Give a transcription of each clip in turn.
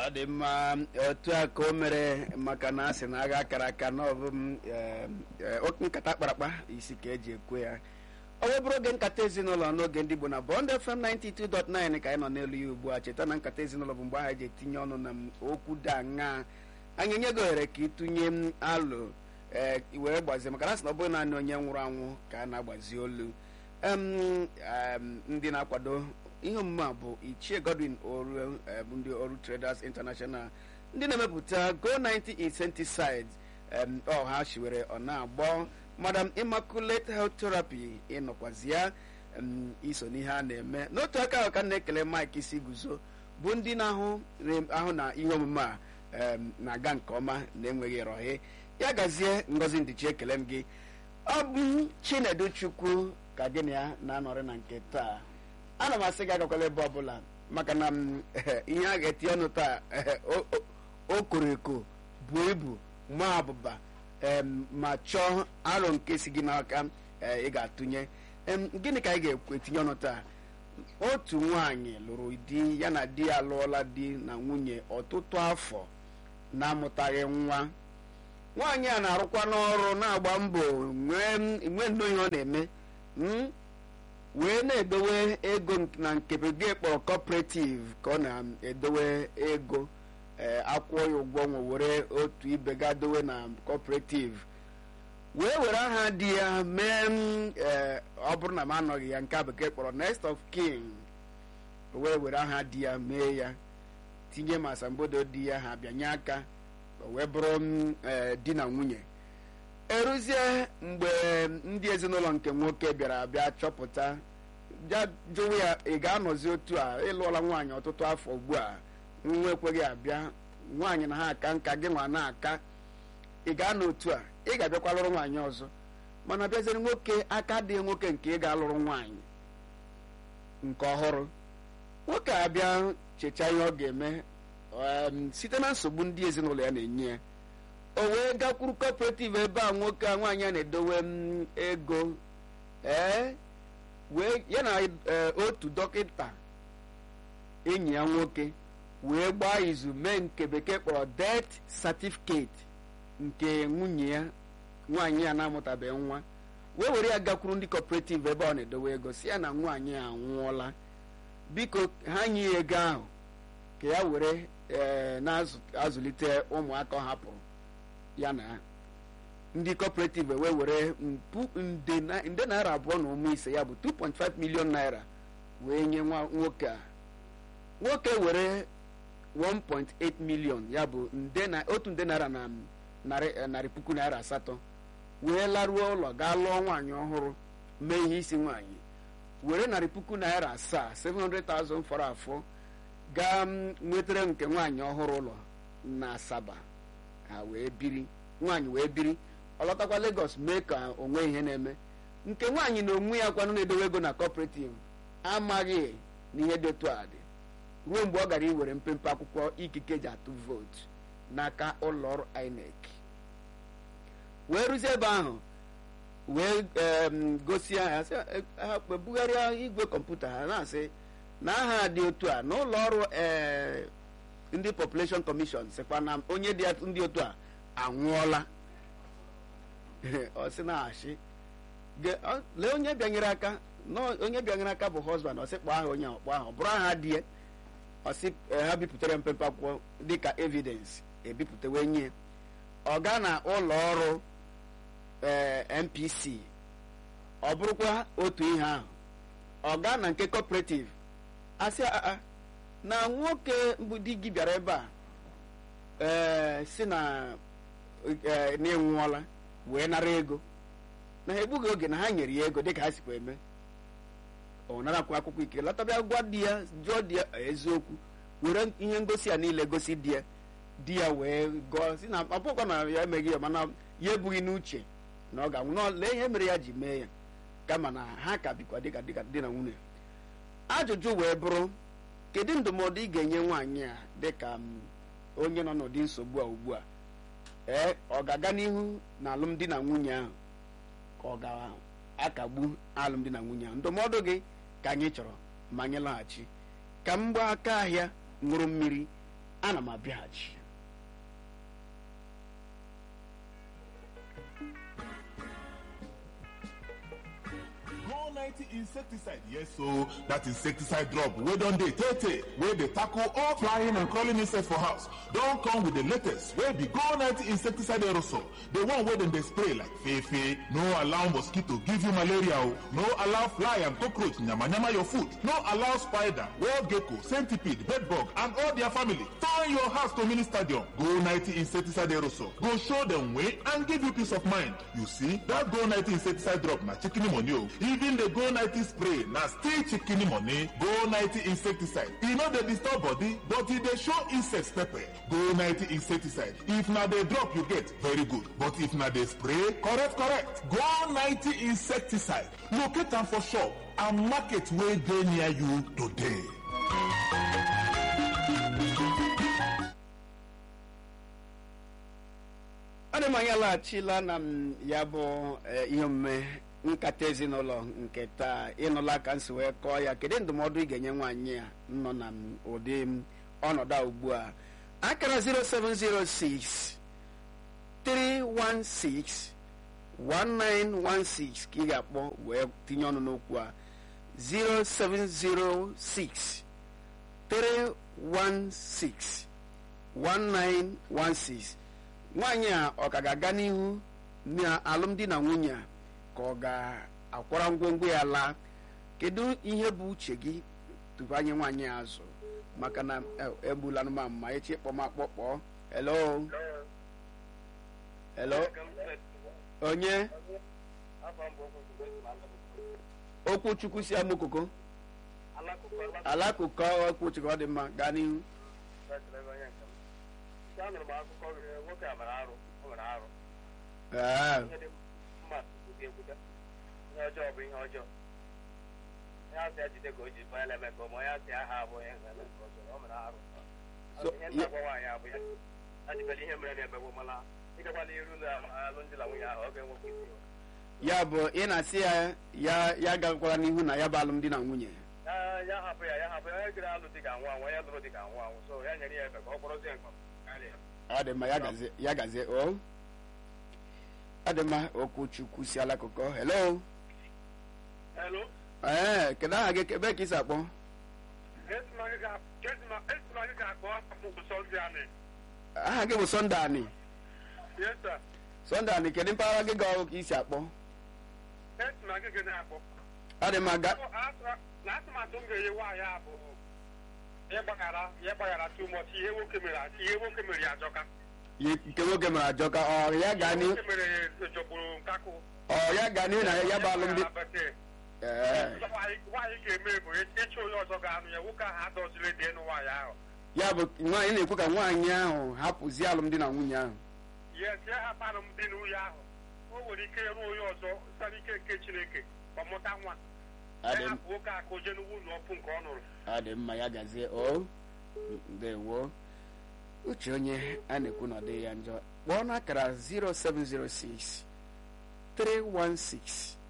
ọ dị mma otu a ka o mere maka na a sị na agha akara aka na ọ bụ m nkata kparakpa isi ka eji ekwe ya ọ wee bụrụ oge nkata ezinụlọ n'oge ndị Igbo na Bond FM 92.9 ka anyị nọ n'elu ya ugbu a cheta na nkata ezinụlọ bụ mgbe ahụ eji etinye ọnụ na okwu dị aṅa anyị enye gị ohere ka ịtụnye m alụ ee were gbazie maka na sị na ọ bụghị naanị onye nwụrụ anwụ ka a na-agbazi olu ndị na-akwado ihe omume a bụ ichie Godwin oru ndị oru Traders International ndị na-emepụta go 90 insecticide ọha shiwere ọ na-agbọ madam immaculate health therapy ịnọkwazi ya iso n'ihe a na-eme n'otu aka ahụ ka na-ekele Mike isi guzo bụ ndị na-ahụ ahụ na ihe omume a na-aga nke ọma na-enweghị ịrọghị ya gazie ngozi ndichi ekele m gị ọ bụ Chinedu Chukwu ka gị na ya na-anọrị na nke taa ana m asị gị agakwala ebe ọbụla maka na ihe a ga-eti ọnụ taa o koro eko buo ibu ma abụba ma chọọ aro nke si gị n'aka ị ga-atụnye gịnị ka anyị ga-etinye ọnụ taa otu nwaanyị lụrụ di ya na di ya alụọla di na nwunye ọtụtụ afọ na-amụtaghị nwa nwaanyị a na-arụkwa n'ọrụ na-agba mbọ nwee nnọọ ihe ọ na-eme wee na-edowe ego na nke bekee kpọrọ cooperative ka ọ na-edowe ego akwụọ ya ụgwọ nwe were otu ibe ga dowe na cooperative wee were aha di ya mee ọ bụrụ na m anọghị ya nke bekee kpọrọ next of kin wee were aha di ya mee ya tinye ma asambodo di ya ha bịanye aka wee bụrụ di na nwunye eruzie mgbe ndị ezinụlọ nke nwoke bịara abịa chọpụta bịa jụwa ya ị ga-anọzi otu a ịlụọla nwaanyị ọtụtụ afọ ugbu a nwa ekweghị abịa nwaanyị na ha aka nka gị nwa na-aka ị ga-anọ otu a ị ga-abịakwa lụrụ nwaanyị ọzọ mana bịaziere nwoke aka dị nwoke nke ị ga-alụrụ nwaanyị nke ọhụrụ nwoke abịa chechaa ihe ọ ga-eme site na nsogbu ndị ezinụlọ ya na-enye ya o wee gakwuru cooperative ebe a nwoke a nwaanyị a na-edowe m ego ee wee ya na otu dọkịta enyi ya nwoke wee gbaa izu mee nke bekee kpọrọ death certificate nke nwunye ya nwaanyị ya na-amụtabeghị nwa wee were ya gakwuru ndị cooperative ebe ọ na-edowe ego si ya na nwaanyị a anwụọla biko ha nye ya ego ahụ ka ya were na-azụlite ụmụaka ọ hapụrụ ya na ndị cooperative wee were nde naira abụọ na ụmụ ise ya bụ 2.5 million naira wee nye nwoke a nwoke were 1.8 million ya bụ otu nde naira na narị puku naira asatọ wee laruo ụlọ gaa lụọ nwaanyị ọhụrụ mee ihe isi nwaanyị were narị puku naira asaa 700,000 fọrọ afọ gaa nwetara nke nwaanyị ọhụrụ ụlọ na Asaba ha wee biri nwaanyị wee biri ọ lọtakwa Lagos mee ka onwe ihe na-eme nke nwaanyị na onwe ya kwanụ na-edowe ego na cooperative amaghị na ihe dị otu a dị ruo mgbe ọ gara iwere mpempe akwụkwọ ikike ji atụ vootu n'aka ụlọ ọrụ INEC wee rụzie ebe ahụ wee gosi ha ha bugharịa igwe kọmputa ha na-asị na aha dị otu a n'ụlọ ọrụ ndị population commission sịkwa na onye dị ndị otu a anwụọla ọ sị na-achị lee onye bịanyere aka onye bịanyere aka bụ husband ọ sị kpọọ aha onye ọkpọ ahụ bụrụ aha di ya ọ sị ha bipụtara mpempe akwụkwọ dịka evidence ebipụta wee nye ọ gaa na ụlọ ọrụ NPC ọ bụrụkwa otu ihe ahụ ọ gaa na nke cooperative asị aa na nwoke mbụ di gị bịara ebe a ee si na na-enwụọla wee nara ego na ha egbughị oge na ha nyere ya ego dịka ha sikwa eme ọ narakwa akwụkwọ ike latabịa gwa di ya jụọ di ya eziokwu were ihe ngosi ya niile gosi di ya di ya wee gụọ si na ọbụkwa na ya emeghị ya mana ya ebughị n'uche na ọ ga-anwụ lee ihe mere ya ji mee ya kama na ha ka bikwa dịka dịka di na nwunye ajụjụ wee bụrụ kedu ndụmọdụ ị ga-enye nwaanyị a dịka onye nọ n'ụdị nsogbu a ugbu a ee ọ ga-aga n'ihu na alụmdi na nwunye ahụ ka ọ ga-akagbu alụmdi na nwunye ahụ ndụmọdụ gị ka anyị chọrọ ma anyị laghachi ka m gbaa aka ahịa ṅụrụ mmiri ana m abịaghachi Go 90 insecticide, yes, so that insecticide drop. We don't dey tete, where they tackle all flying and crawling insects for house. Don't come with the latest, where be Go 90 insecticide aerosol. The one where them they spray like fefe. No allow mosquito give you malaria. oh. No allow fly and cockroach nyama nyama your food. No allow spider, wall gecko, centipede, bedbug, and all their family. Turn your house to mini stadium. Go 90 insecticide aerosol. Go show them way and give you peace of mind. You see, that Go 90 insecticide drop na chicken money. oh. Even the Go 90 spray na still chicken money. Go 90 insecticide. E no dey disturb body, but e dey show insects pepper. Go 90 insecticide. If na the drop you get, very good. But if na the spray, correct, correct. Go 90 insecticide. Locate am for shop and market wey dey near you today. ana m anyị alaghachila na m ya bụ eh, ihe omume nkata ezinụlọ nke taa ịnụla ka m si wee kọọ ya kedu ndụmọdụ ị ga-enye nwaanyị a nọ na m ụdị m ọnọdụ a ugbu a akara 0706 316 1916 ka ị ga-akpọ wee tinye ọnụ n'okwu a 0706 316 1916 nwaanyị a ọ ka ga-aga n'ihu na alụmdi na nwunye a ka ọ ga-akwara ngwongwo ya laa kedu ihe bụ uche gị tupu anyị nwaanyị a azụ maka na eh, egbula anụmanụ ma echi kpọmakpọ kpọọ hello hello onye okwuchukwu si amokoko alakụkọ okwuchukwu ọ dị mma gaa n'ihu anụrụ m akụkọ gị nwoke a mere arụ o mere arụ Ee, ihe dị mma ekwute ekwute ihe ọjọọ bụ ihe ọjọọ onye asị ya jide ka o ji banye eme ka onye asị aha abụ onye ga-eme ka ọjọọ o mere arụ So, ihe nna gwa nwaanyị abụ ya ajibela ihe mere na-emegbu mana ịgakwala iru na alụmdi na nwunye ahụ ọ ga-enwekwa isi ya bụ ị na-asị ya ya ya gakwara n'ihu na ya bụ alụmdi na nwunye ya ya hapụ ya ya hapụ ya onye gịrị alụ dị ka anwụ anwụ onye lụrụ dị ka anwụ anwụ so ya nyere ya ebe ka ọ kpọrọzie mkpa karịa ọ dị mma ya gazie ya gazie o ọ dị mma okwu chukwu si alakụkọ hello Hello? ee kedu aha gị ebe ka isi akpọ esimagị ga-akpọ afọ sọnde anyị aha gị bụ sọnde ani yes sir sọnde ani kedu mpaghara gị ga ọgụ ka isi akpọ esimagị gị na-akpọ ọ dị mma ga na atụmatụ m ga-enye nwaanyị a bụ ịgbaghara ya gbaghara too much ihe nwoke mere ihe nwoke mere ya ajọka Ye- nke nwoke mere ajọka ọ ya gaa n'ihu nwoke mere ya jọgburu nkakụ ọ ya gaa n'ihu na ya bụ alụmdi ee nwaanyị nwaanyị ga-eme bụ ịchụ onye ọzọ ga-anụ ya nwoke ahụ adọziri dị enu nwaanyị ahụ ya bụ nwaanyị na-ekwu ka nwaanyị ahụ hapụzie alụmdi na nwunye ahụ yes ya hapụrụ m dị n'ụlọ ahụ o nwere ike ịrụ onye ọzọ site ike nke chineke ọ mụta nwa Ọ ya dị m- hapụ nwoke a ka o jee n'ugwu ụlọ ọkụ nke ọ nụrụ ọ dị mma ya gazie o ndewo uche onye a na-ekwu na ọ dịghị ya njọ kpọọ n'akara 0706 316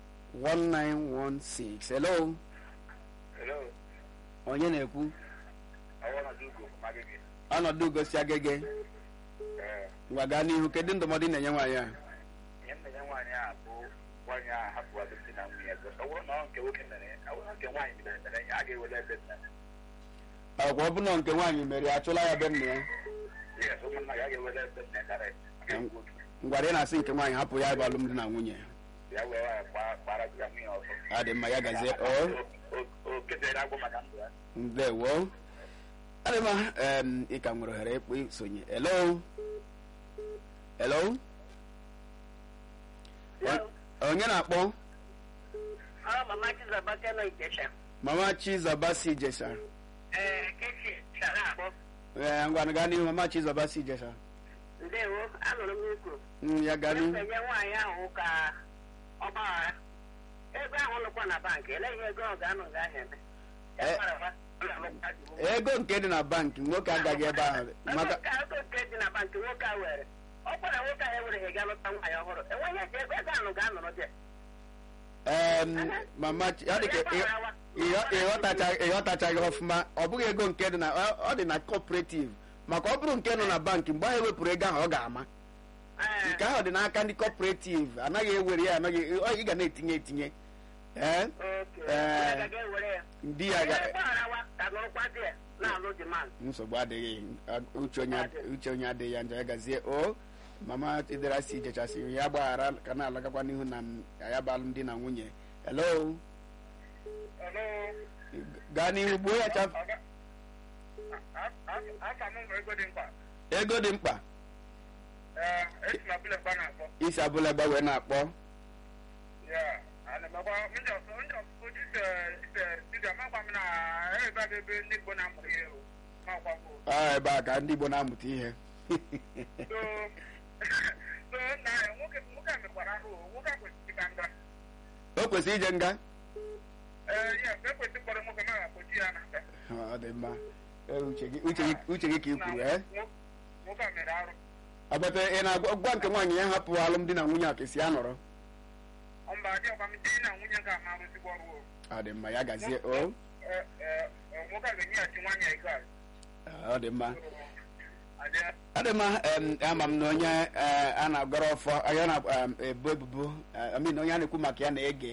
1916 hello hello onye na-ekwu awọnadugo magịgị ọnọdụ gosi agege ee ngwa gaa n'ihu kedu ndụmọdụ ị na-enye nwaanyị a ihe m na-enye nwaanyị a bụ nwaanyị a hapụ alụmdi na nwunye ọzọ ọ bụrụ na ọ nke nwoke mere ọ bụrụ na nke nwaanyị mere mere ya a ga-ewere ebe nna ya ọkwa ọ bụ na nke nwaanyị mere ya achụla ya be nna ya yes ụmụnna ya ga-ewere ebe nna ya karịa ga-ekwu otu ngwara ị na-asị nke nwaanyị hapụ ya bụ alụmdi na nwunye ya wee nwaanyị kpa- kpara di ya nwunye ọzọ ọ dị mma ya gazie o O- o kedere agwụ maka ndụ ya ndewo ọ dị mma em, ị ka nwere ohere ịkpọ isonye hello hello O- onye na-akpọ Ọ mama Chizọbake nọ Ijesha. mama chizọba si jesha Ee, Kechi chara akpọ. ee ngwanụ gaa n'ihu mama chizọba si jesha Ndewo, anụrụ m ikwu. Mm, ya gaa n'ihu Enye nwaanyị ahụ ka ọ gbaghara. Ego ahụ nọkwa na bankị, eleghị ego ọ ga-anọ ga ahịa eme. Ya Eh. gbaghara, ọ na-alụkwa di nwunye. ego nke dị na bankị nwoke agaghị ebe ahụ maka Ego nke- ego nke dị na bankị nwoke a were. Ọ kwara nwoke ahụ ewereghị ga lụta nwaanyị ọhụrụ. Enweghị ego ego ego ahụ ga-anọrọ dị. em, mama Chi- ọ dị ka Ya ị- gbagharawa. ịghọ- ịghọtacha- ịghọtachaghị ọfụma ọ bụghị ego nke dị na ọ- ọ dị na cooperative maka ọ bụrụ nke nọ na bankị mgbe ahụ ewepụrụ ego ahụ ọ ga-ama Ee, nke ahụ dị n'aka ndị cooperative anaghị ewere ya anaghị ọ- ị ga na-etinye etinye ee okay. Ee. Onye ga-ewere ya. ndị ya Onye ga gbagharawa ka nọrọkwa dị ya na-alụ demand. nsogbu adịghị uche onye uche onye adịghị ya njọ ya gazie o mama idera si jechasị ya gbaghara ka na-alagakwa n'ihu na m- ya bụ alụmdi na nwunye hello Hello. gaa n'ihu gbuo ya chaf Aga- a- a- aka m nwere ego dị mkpa ego dị mkpa ee esi na bụla ebe a na-akpọ isi abụla ebe wee na-akpọ ya ana m agwa ndị ọsọ ndị ọsọ ise ise dibịa makwa m na ebe a bụ ebe ndị Igbo na-amụrụ ihe o makwa m o. ọ ebe a ka ndị Igbo na-amụta ihe so so na nwoke nwoke a mekwara arụ o. nwoke a kwesịrị ka nga o kwesịrị ije nga ee ya ekwesị kpọrọ nwoke ma ga-akpọchi ya na nga ọ dị mma Ee, uche gị uche gị uche gị ka i Na kwuru ee nwo- nwoke a mere arụ ọbata ị na-agwa gwa nke nwaanyị ya hapụ alụmdi na nwunye a ka esi ya nọrọ mba dị ọkwa m di na nwunye ga ama arụzigbo ọrụ o ọ dị mma ya gazie o Ee, ee, ee, nwoke a ga-enyeghachi nwaanyị ya ego a ọ dị mma adịa ọ dị mma em, ama m na onye eh, a na-agọrọ ọfọ onye na-ebo ebubo eh, I mean, onye a na-ekwu maka ya na-ege